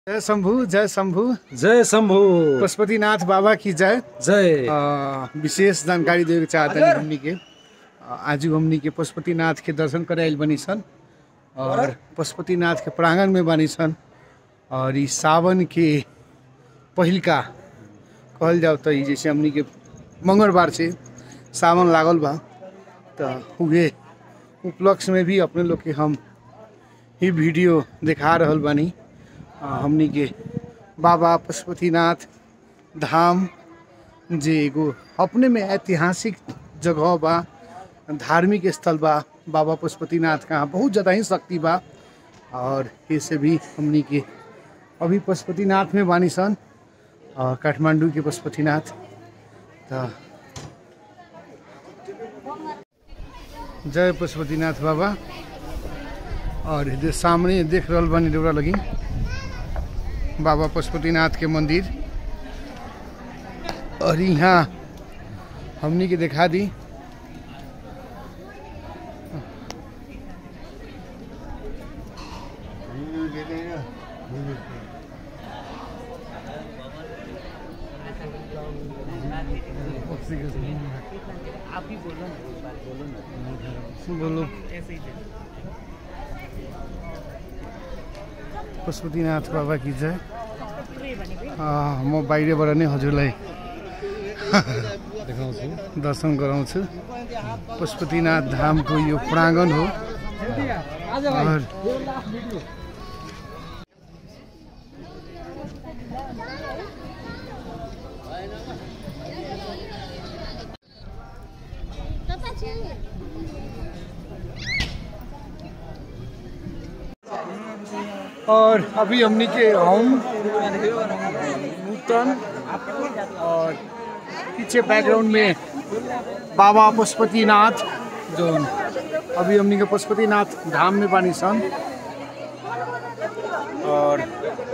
जय शंभु जय शंभु जय शंभु पशुपतिनाथ बाबा की जय जय अ, विशेष जानकारी देवे के चाहते हैं हमनी के अ, आज हमनी के पशुपतिनाथ के दर्शन करे आइल बनी सन और पशुपतिनाथ के प्रांगण में बनी सन और ई सावन के पहिलका कहल जाओ तो ई जैसे हमनी के मंगलवार से सावन लागल बा तो उहे उपलक्ष्य में भी अपने लोग के हम ही वीडियो दिखा रहल बानी अ, हमनी के बाबा पशुपतिनाथ धाम जे एगो अपने में ऐतिहासिक जगह बा धार्मिक स्थल बा बाबा पशुपतिनाथ का बहुत ज़्यादा ही शक्ति बा और ऐसे भी हमनी के अभी पशुपतिनाथ में बानी सन और काठमांडू के पशुपतिनाथ तो जय पशुपतिनाथ बाबा और इधर सामने देख रहल बानी डोरा लगी बाबा पशुपतिनाथ के मंदिर और यहाँ हमनी के दिखा दी बोलो पशुपतिनाथ बाबा की जय अँ, म बाहिरबाट नै हजुरलाई देखाउँछु दर्शन गराउँछु पशुपतिनाथ धामको यो प्राङ्गण हो और और अभी हमनी के हम नूतन और पीछे बैकग्राउंड में बाबा पशुपतिनाथ जो अभी हमनी के पशुपतिनाथ धाम में बानी सन और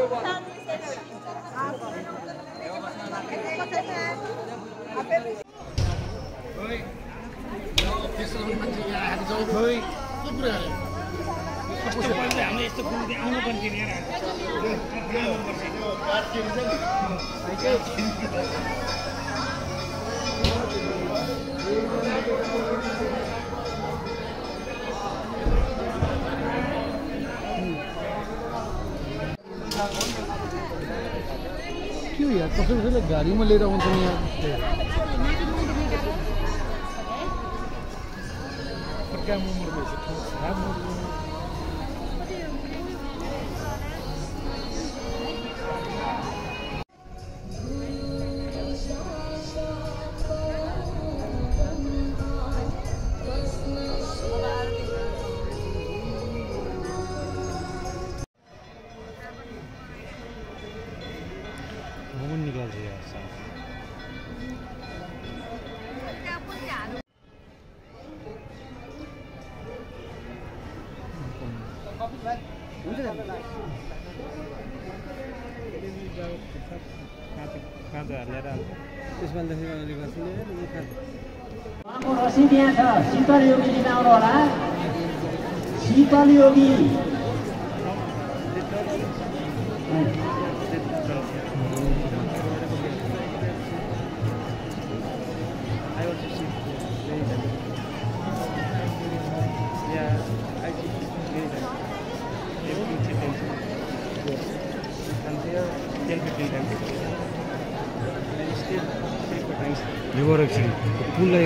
क्यों यार कसम कसैलाई गाडीमा लिएर आउँछ नि यार घुमन निकाल्छु यार साफ उहाँको रसिद यहाँ छ शीतल योगी लिन आउनु होला शीतल योगी रिभर एकछिन पुललाई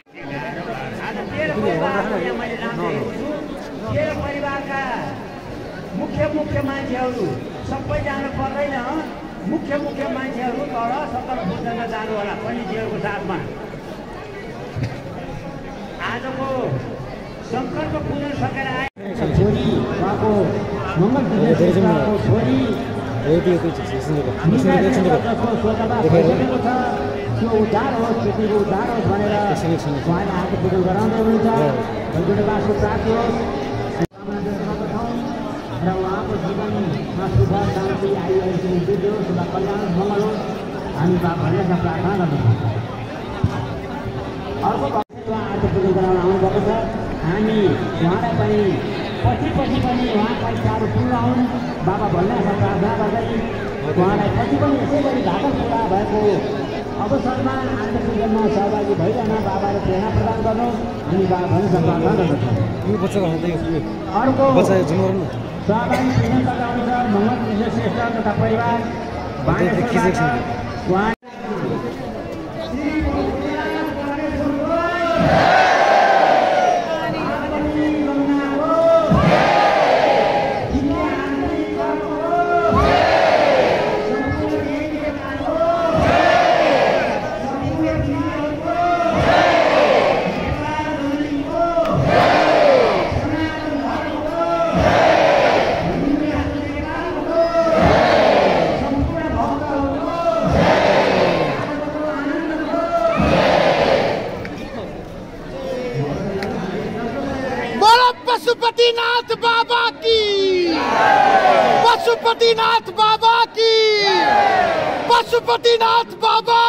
मेरो परिवारका मुख्य मुख्य मान्छेहरू सबै जानु पर्दैन मुख्य मुख्य मान्छेहरू तल सत्तर बुझ्न जानु होला पण्डितजीहरूको साथमा आजको शङ्करको पूजन सकेर आए छोरी उहाँको मङ्गल उहाँको छोरी हामीलाई जसको स्वतन्त्रता भइसकेको छ त्यो उद्धार होस् केटीको उद्धार होस् भनेर उहाँले आएको पूजन गराउँदै हुनुहुन्छ वैकुण्ठवासको प्राप्ति होस् कामना व्यक्त गर्दछौँ र उहाँको जीवनमा शुभ शान्ति आइरहेको वृद्धि होस् शुभ कल्याण मङ्गल होस् हामी बाबाहरूलाई प्रार्थना गर्दछौँ अर्को भक्त उहाँ आज पूजन गराउन आउनुभएको छ हामी उहाँलाई पनि पछि पछि पनि उहाँका इच्छाहरू पूर्ण हुन् बाबा भन्ने प्रार्थना गर्दै उहाँलाई पछि पनि यसै गरी घातक पुरा भएको अवसरमा आनन्द पूजनमा सहभागी भइरहन बाबाले प्रेरणा प्रदान गर्नु हामी बाबा भनिसक्दा गर्दछौँ यो बच्चाको हात यो अर्को बच्चा यो जनावर न सहभागी चिन्ह लगाउँछ मोहम्मद विश्व श्रेष्ठ तथा परिवार त्यो खिचेको छ। उहाँ बोलो पशुपतिनाथ बाबा की पशुपतिनाथ बाबा की पशुपतिनाथ बाबा